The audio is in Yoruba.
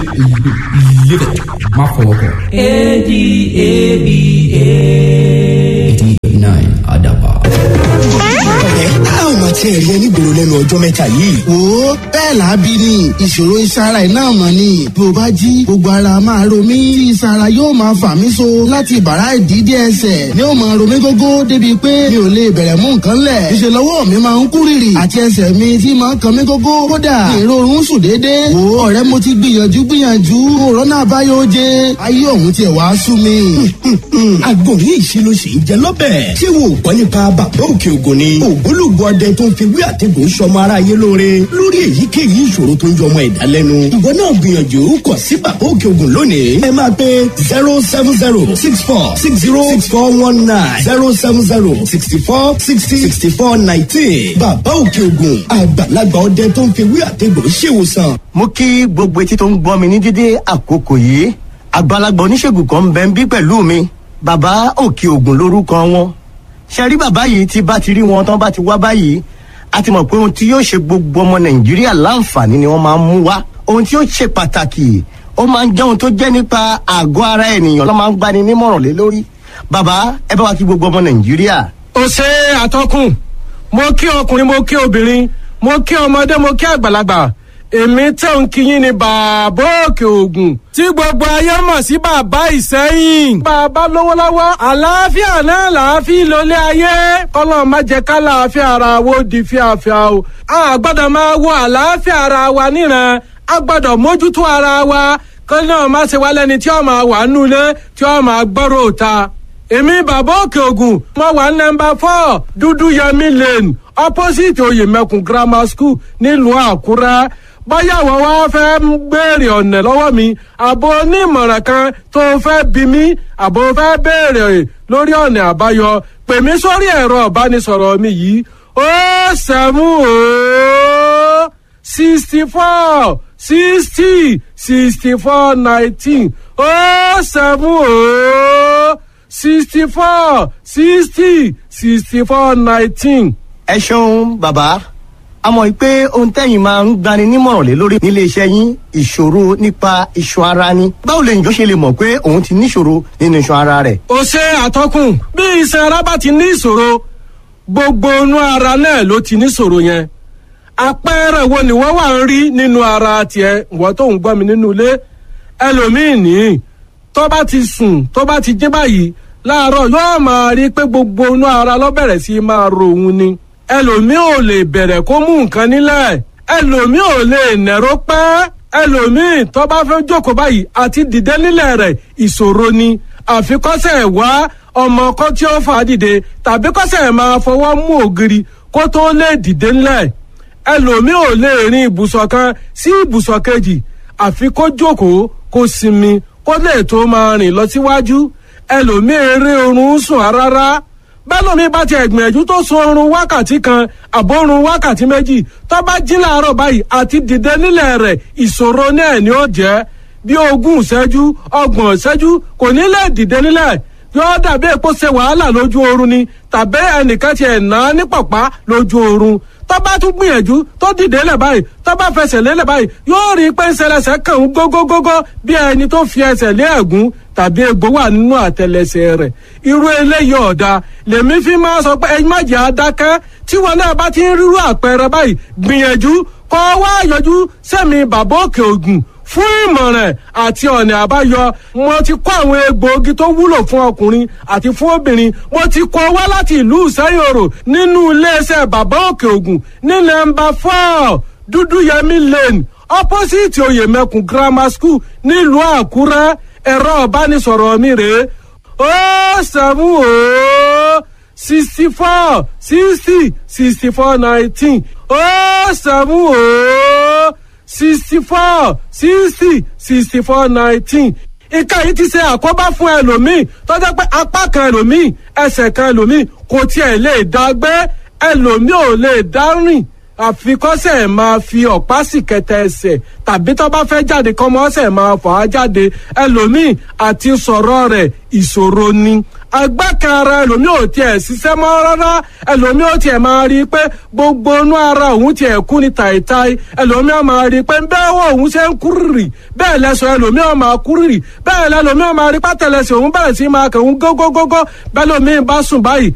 live it má fọwọ́ kàn. eighty nine àdàbà. ẹ á ò máa tiẹ̀ rí ẹ nígboro lẹ́nu ọjọ́ mẹ́ta yìí. wo bẹ́ẹ̀ làábí ni ìṣòro ìsara ẹ̀ náà mọ̀ ni bí o bá jí gbogbo ara máa ro mí tí ìsara yóò máa fà mí so láti bàrá ìdídé ẹsẹ̀ ni ó máa ro mí gógó débi pé mi ò lè bẹ̀rẹ̀ mú nǹkan lẹ̀ ìṣe lọ́wọ́ mi máa ń kú rìrì àti ẹsẹ̀ mi tí máa ń kan mí gógó kódà ìrorun sùn déédéé wo ọ̀rẹ́ mo ti gbìyànjú gbìyànjú òrónà àbáyọ oje ayé òun tiẹ̀ wá sú mi. àgbo ní ìṣirò sì ń jẹ lọ́bẹ̀. ṣé wo ò gbọ́ nípa bàbá òkè ògùn ni. ògbólógbò ọdẹ tó ń fi wí àtẹ̀gùn sọmọ aráyé lóore lórí èyíkéyìí ìṣòro tó ń jọmọ ẹ̀dá lẹ́nu. ìwọ náà gbìyànjú kàn sí bàbá òkè ògùn lónìí. ẹ máa pe zero seven zero six four six zero six four one nine zero seven zero sixty four sixty sixty four nineteen. bàbá òkè ògùn àgbàlagbà ọdẹ tó ń fi wí àtẹ̀gùn ṣèwòsàn. mo kí gbogbo etí tó ń gbọ́ mi ní dídé àkókò yìí àgbàlagbà oníṣègùn kan ń bẹ ń bí pẹ̀lú mi bàbá òkè ògùn lórúkọ wọn ṣe rí bàbá yìí tí bá ti rí wọn tán bá ti wá báyìí a ti mọ̀ pé ohun tí yóò ṣe gbogbo ọmọ nàìjíríà láǹfààní ni wọ́n máa ń mú wá ohun tí yóò ṣe pàtàkì ó máa ń jẹ́ ohun tó jẹ́ nípa àgọ́ ara ènìyàn ló máa ń gbani nímọ̀ràn lé lórí bàbá ẹ bá wa kí gbogbo ọmọ nàìjíríà. ó ṣe àtọkùn mo kí ọkùnrin mo kí obìnrin mo kí ọmọdé mo kí àgbàlagbà èmi tẹ̀ ń kíyìn ní bàbá òkè ògùn tí gbogbo ayé mọ̀ sí bàbá ìsẹ́yìn. bàbá lówó lọ́wọ́ àlàáfíà náà làáfíà lólé ayé kọ́lọ́ má jẹ́ ká làáfíà ara wo di fíafíà o. a gbọ́dọ̀ máa wo àlàáfíà ara wa níran a gbọ́dọ̀ mójútó ara wa kọ́lọ́ náà má ṣe wá lẹ́ni tí ó máa wà nulẹ̀ tí ó máa gbọ́rọ̀ òta èmi bàbá òkè ògùn mo wà nọmba four dúdú yẹmi lane opposite oyèmẹkùn grammar school nílùú àkúrẹ́ báyà wọ́n wá fẹ́ ń béèrè ọ̀nà lọ́wọ́ mi àbò onímọ̀ràn kan tó fẹ́ bí mi àbò fẹ́ béèrè lórí ọ̀nà àbáyọ pè mí sórí ẹ̀rọ ìbánisọ̀rọ̀ mi yìí ó sẹ́mú ó sixty four sixty sixty four nineteen ó sẹ́mú ó sixty four sixty sixty four nineteen. ẹ ṣeun bàbá a mọ̀ pé ohun tẹ́yìn máa ń gbani nímọ̀ràn lé lórí nílé iṣẹ́ yín ìṣòro nípa iṣan ara ni báwo lèyìn tó ṣe lè mọ̀ pé òun ti níṣòro nínú iṣan ara rẹ̀. ó ṣe àtọkùn bí iṣan ara bá ti ní ìṣòro gbogbo inú ara náà ló ti níṣòro yẹn àpẹẹrẹ wo ni wọn wà ń rí nínú ara tiẹ ìwọ tó ń gbọ́ mi nínú ilé ẹlòmíín ní tó bá ti sùn tó bá ti jí báyìí láàárọ̀ yóò máa rí pé gbogbo inú ara ló bẹ̀rẹ̀ sí máa ro òun ni ẹlòmíín ò lè bẹ̀rẹ̀ kó mú nǹkan nílẹ̀ ẹlòmíín ò lè nẹ̀rọ pẹ́ ẹlòmíín tó bá fẹ́ jókòó báyìí àti dìde nílẹ̀ rẹ̀ ìṣòro ni àfikọ́sẹ̀ wá ọmọ kan tí ó fà á dìde tàbí kọ́sẹ̀ máa fọwọ́ mú ògiri kó tó lè dìde nílẹ̀ ẹlòmíín ò lè rin ibùsọ̀ kan sí ibùsọ̀ kejì àfi kó jókòó kó sinmi kó lè tó máa rìn lọ síwájú ẹlòmíín eré oorun sùn rárá bẹ́lómi bá ti ẹ̀gbìyànjú tó sun oorun wákàtí kan àbórun wákàtí méjì tó bá jí láàárọ̀ báyìí àti dìde nílẹ̀ rẹ̀ ìṣòro náà ni ó jẹ́ bí ogún ìṣẹ́jú ọgbọ̀n ìṣẹ́jú kò ní lè dìde nílẹ̀ yóò dàbí èpo ṣe wàhálà lójú oorun ni tàbí ẹnìkan ti ẹ̀ ná ní pọ̀pá lójú oorun tó bá tún gbìyànjú tó dìde lẹ̀ báyìí tó bá fẹsẹ̀ lélẹ̀ báyìí yóò rí pé ńṣẹlẹsẹ̀ kàn ń gógógógó bí ẹni tó fi ẹsẹ̀ lé ẹ̀gún tàbí egbò wà nínú àtẹlẹsẹ̀ rẹ̀ irú eléyìí ọ̀dà lèmi fi máa sọ pé ẹyin má jẹ́ adákẹ́ tí wọn náà bá ti ń rírú àpẹẹrẹ báyìí gbìyànjú kọ́ wá yọjú sẹ́mi bàbá òkè ògùn fún ìmọ̀ràn àti ọ̀nà àbáyọ mo ti kó àwọn egbòogi tó wúlò fún ọkùnrin àti fún obìnrin mo ti kó wá láti ìlú ìsẹ́yòrò nínú iléeṣẹ́ bàbá òkè ògùn ní nọ́mbà four dúdúyẹmí lane opposite oyèmẹkùn grammar school nílùú àkúrẹ́ ẹ̀rọ ìbánisọ̀rọ̀ mi rèé ó sẹ́mu ó sixty four sixty sixty four nineteen ó sẹ́mu ó sixty four sixty sixty four nineteen ìka yìí ti ṣe àkóbá fún ẹlòmíì tó jẹ́ pé apá kan ẹlòmíì ẹsẹ̀ kan ẹlòmíì kò tiẹ̀ lè dá gbé ẹlòmíì ò lè dá rìn àfikọ́sẹ̀ máa fi ọ̀pá sì kẹtẹ ẹsẹ̀ tàbí tó bá fẹ́ jáde kọ́mọ́sẹ̀ máa fà á jáde ẹlòmíì àti sọ̀rọ̀ rẹ̀ ìṣòro ni agbákan ara ẹlòmíì ò tiẹ̀ ṣiṣẹ́ mọ́ rárá ẹlòmíì ò tiẹ̀ máa rí i pé gbogbo inú ara òun tiẹ̀ kú ni tàìtàì ẹlòmíì ò máa rí i pé bẹ́ẹ̀ wọ òun ṣe ń kúrìrì bẹ́ẹ̀ lẹ́sọ̀ ẹlòmíì ò máa kúrìrì bẹ́ẹ̀ lẹ́lòmíì ò máa rí pátẹ́lẹsẹ̀ òun bẹ̀rẹ̀ sí máa kẹ̀hún gógógógó bẹ́ẹ̀ lòmíì bá sùn báyìí